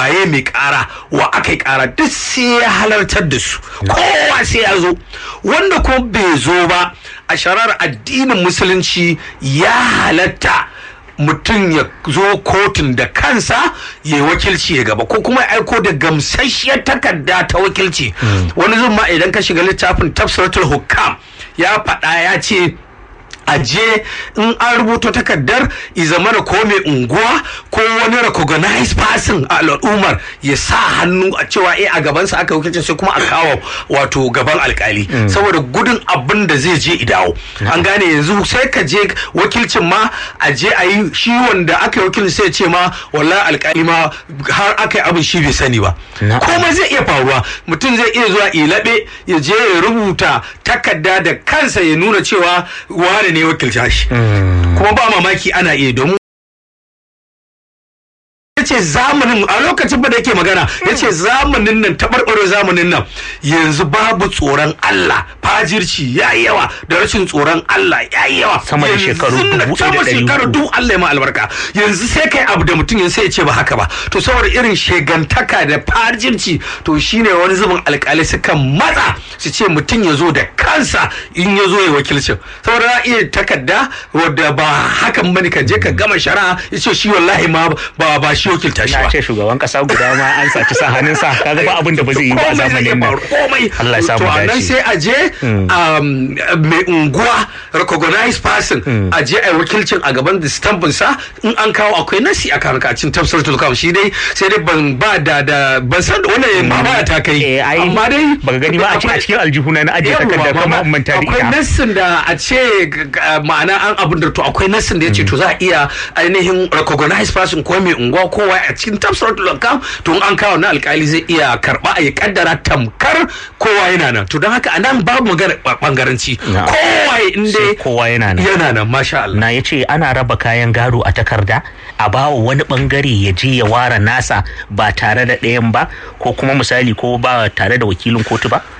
waye mai kara wa aka yi kara duk sai ya halartar da su kowa sai ya zo wanda ko bai zo ba a sharar addinin musulunci ya halatta mutum ya zo kotun da kansa ya yi wakilci ya gaba ko kuma ya aiko da gamsasshiyar takarda ta wakilci wani zuma idan ka shiga littafin tafsiratul hukam ya faɗa ya ce a je in an rubuta takardar izamana ko mai unguwa ko wani recognized person a al'ummar ya sa hannu a cewa eh a gabansa aka wakilci sai kuma a kawo wato gaban alkali saboda gudun abin da zai je idawo an gane yanzu sai ka je wakilcin ma a je a yi shi wanda aka yi wakilci sai ya ce ma wallahi alkali ma har aka yi abin shi bai sani ba komai zai iya faruwa mutum zai iya zuwa ilabe ya je ya rubuta takarda da kansa ya nuna cewa wane ne wakilta shi kuma ba mamaki ana iya domin ya ce zamanin a lokacin da yake magana ya ce zamanin nan taɓarɓaro zamanin nan yanzu babu tsoron Allah fajirci ya yi yawa da rashin tsoron Allah ya yi yawa Sama da shekaru Yanzu nan, dubu ɗaya da sama ɗari shekaru hudu. dubu Allah ya ma albarka yanzu sai kai abu da mutum yanzu sai ya ce ba haka ba to saboda irin shegantaka da fajirci to shine wani zubin alƙalai suka matsa su ce mutum ya zo da kansa in ya zo ya wakilcin saboda za a iya takarda wadda ba hakan bane ka je ka gama shari'a ya ce shi wallahi ma ba ba shi wakilta shi na ba ce shugaban kasa guda ma an saci sa hannunsa kaga ba abin da ba zai yi ba a komai zai iya zamanin nan faru, komai Allah ya samu to a nan dace. sai a je um, mai unguwa recognized person a je a yi wakilcin a gaban da stampin sa in an kawo akwai nasi a kan kacin tafsir tulkam shi dai sai dai ban ba da da ban san da wannan ma ba ta kai eh ai amma dai baka gani ba a ce a akwai- cikin aljihuna na ajiye Yawwa, takardar mama, kuma manta da akwai ita nassin da a ce g- g- ma'ana an abin da to akwai nassin da ya ce to za a iya ainihin recognized person ko mai unguwa ko waye a cikin tafsiratul akam to in an kawo na alkali zai iya karba a ya kaddara tamkar kowa yana nan to don haka anan babu magana ba- bangaranci Na'am. kowa in sai dai kowa yana nan yana nan masha Allah na ya ce ana raba kayan gado a takarda a bawa wani bangare ya je ya ware nasa ba tare da ɗayan ba ko kuma misali ko ba tare da wakilin kotu ba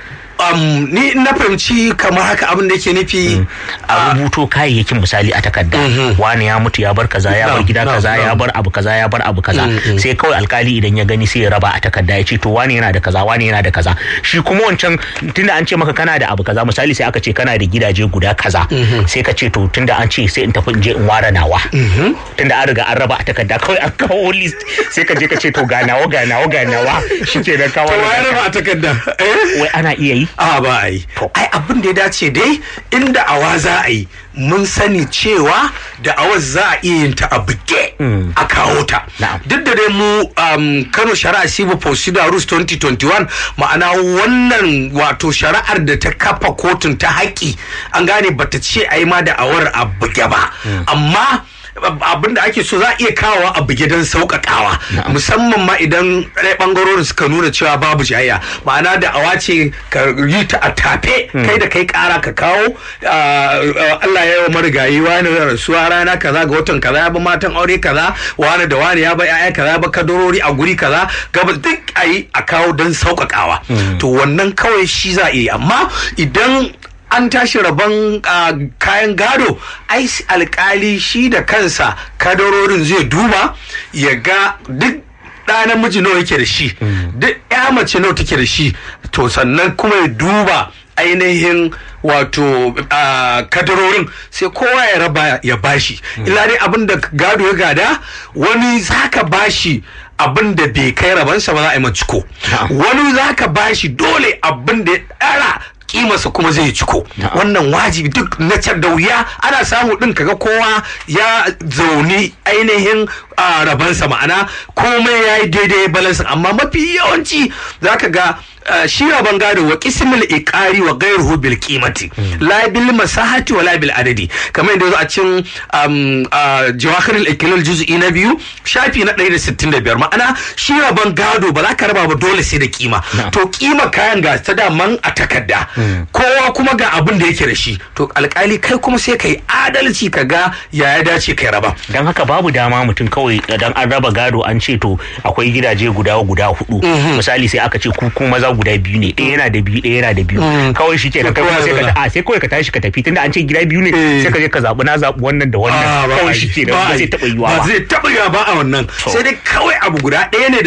um, ni na fahimci kamar haka abin da yake nufi a rubuto kayayyakin misali a takarda wani ya mutu ya bar kaza ya bar Na'am, gida na'am, kaza ya na'am. bar abu kaza ya bar abu kaza sai kawai alkali idan ya gani sai ya raba a takarda ya ce to wani yana da kaza wani yana da kaza shi kuma wancan tunda an ce maka kana da abu kaza misali sai aka ce kana da gidaje guda kaza sai ka ce to tunda an ce sai in tafi in je in ware nawa tunda an riga an raba a takarda kawai an kawo list sai ka je ka ce to ga nawa ga nawa ga nawa shikenan ka to ware wayar naka. ba a takarda eh wai ana iya yi a ba a yi ai abin da ya dace dai inda awa za a yi mun sani cewa da awar za a iya yin ta a buge a kawo ta Na'am. duk da dai mu um, kano shari'a civil procedure rules 2021 ma'ana wannan wato shari'ar da ta kafa kotun ta haƙi an gane bata ce a yi ma da awar a buge ba amma abin da ake so za a iya kawowa a buge don sauƙaƙawa musamman ma idan ɗaya ɓangarorin suka nuna cewa babu jayayya ma'ana da awa ce ka yi ta a tafe kai da kai ƙara ka kawo ah, ah, Allah ya yi wa marigayi wani rasuwa rana kaza ga watan kaza ya ba matan aure kaza wani da wani ya ba yaya kaza ya ba kadorori a guri kaza gaba duk a yi a kawo don sauƙaƙawa to wannan kawai shi za a iya yi. amma idan an tashi rabon ah, kayan gado ai s- alkali shi da kansa kadarorin zai duba ya ga duk ɗa namiji nawa yake da shi duk ya mace nawa take da shi to sannan kuma ya duba ainihin wato ah, kadarorin sai kowa ya raba ya bashi illa dai abin da gado ya gada wani zaka bashi abin da bai kai rabansa ba za a yi ciko wani zaka bashi dole abin da ya ɗara kimarsa kuma zai ciko wannan wajibi duk na da wuya ana samu din kaga kowa ya zauni ainihin a rabansa ma'ana komai ya yi daidai balansa amma mafi yawanci zaka ga uh, shi raban gado wa kismil iqari wa ghayruhu bil qimati la bil masahati wa la bil adadi kamar yadda yazo a cikin um, uh, jawahirul iklal juz'i na biyu shafi na 165 ma'ana shi raban gado ba za ka raba ba dole sai da kima to kima kayan ga ta daman a takarda kowa kuma ga abin da yake da shi to alkali kai kuma sai kai adalci ka ga ya ya dace kai raba don haka babu dama mutum kawai idan an raba gado an ce to akwai gidaje guda guda hudu misali sai aka ce ku ku maza guda biyu ne ɗaya yana da biyu ɗaya yana da biyu kawai shi ke kai kuma sai ka a sai kawai ka tashi ka tafi tunda an ce gida biyu ne Eh. sai ka je ka zaɓi na zaɓi wannan da Ah, wannan ba a kawai yi. shi ke Ba a ba yi. zai taɓa yiwa ba ba zai taɓa yiwa ba a wannan sai dai kawai abu guda ɗaya ne